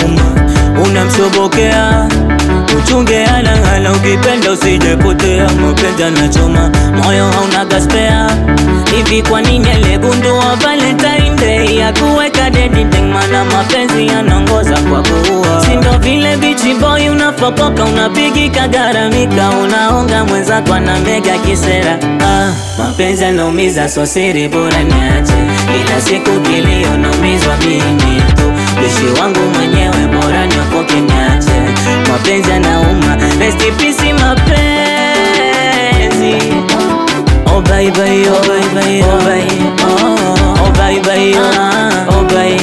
nauma, unamshobokea uchunge halanghala, ukipenda usijepotea. Mapenzi yanachoma moyo hauna gaspea hivi. Kwa nini aligundua Valentine Day ya kuweka dedi ding? Mana mapenzi yanaongoza kwa kuua, si ndo vile bichi boy unafokoka, unapigika garamika, unaonga mwenzako na mega kisera. Ah, mapenzi yanaumiza, so siri bora niache, ila siku kilio naumizwa mimi tu, bishi wangu mwenyewe bora niokoke niache, mapenzi yanauma, rest in peace mapenzi Oh bye bye, oh bye bye, oh bye, oh, oh bye bye, oh, oh bye.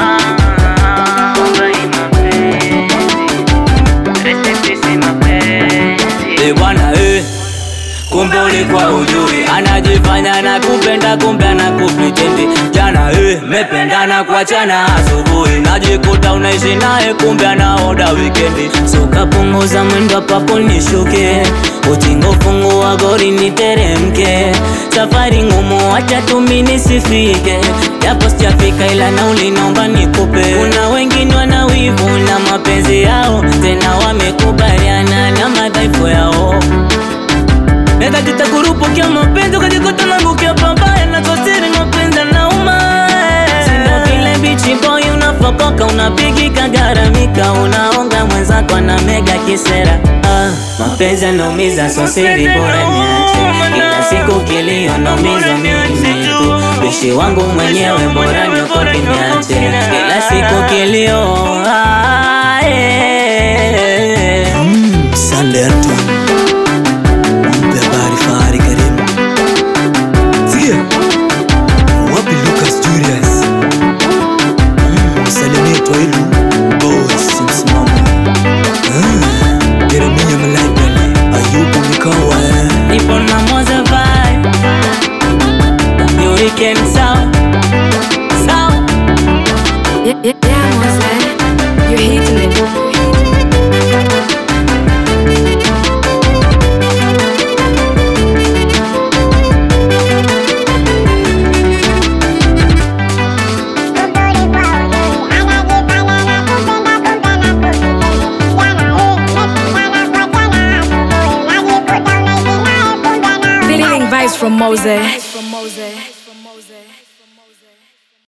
Oh bye mapenzi, rest in peace mapenzi. Eh bwana eh, kumbe ulikuwa ujui, anajifanya na kupenda, kumbe anakupritendi. Jana eh, mependana kuachana asubuhi, najikuta unaishi naye, kumbe anaoda wikendi. So kapunguza mwendo papo nishuke, utingo fungua gori niteremke, safari ngumu, acha tumi nisifike, japo sijafika, ila nauli naomba nikupe. Kuna wengine wana wivu na mapenzi yao, tena wamekubaliana na madhaifu yao Nenda tutakurupukia mapenzi ukajikuta nangukia pabaya na kosiri mapenzi nauma Sindo vile bichi boy unafokoka unapigika garamika unaonga mwenzako na mega kisera ah, mapenzi yanaumiza so siri bora niache kila siku kilio naumizwa mimi tu bishi wangu mwenyewe bora niokoke niache kila siku kilio ah, eh. Mm, Sunday Anton Mpe habari Fahari karibu Sikia Wapi Lucas Julius Mm, Msalimie Twailu Boss msimamo Ah, Jeremia Malaikani Ayubu Mikawa eh. Nipo na Moza vibe You weekend sound Sound Yeah, yeah, yeah, Mose. You're hitting it. Feeling vibes from Mose.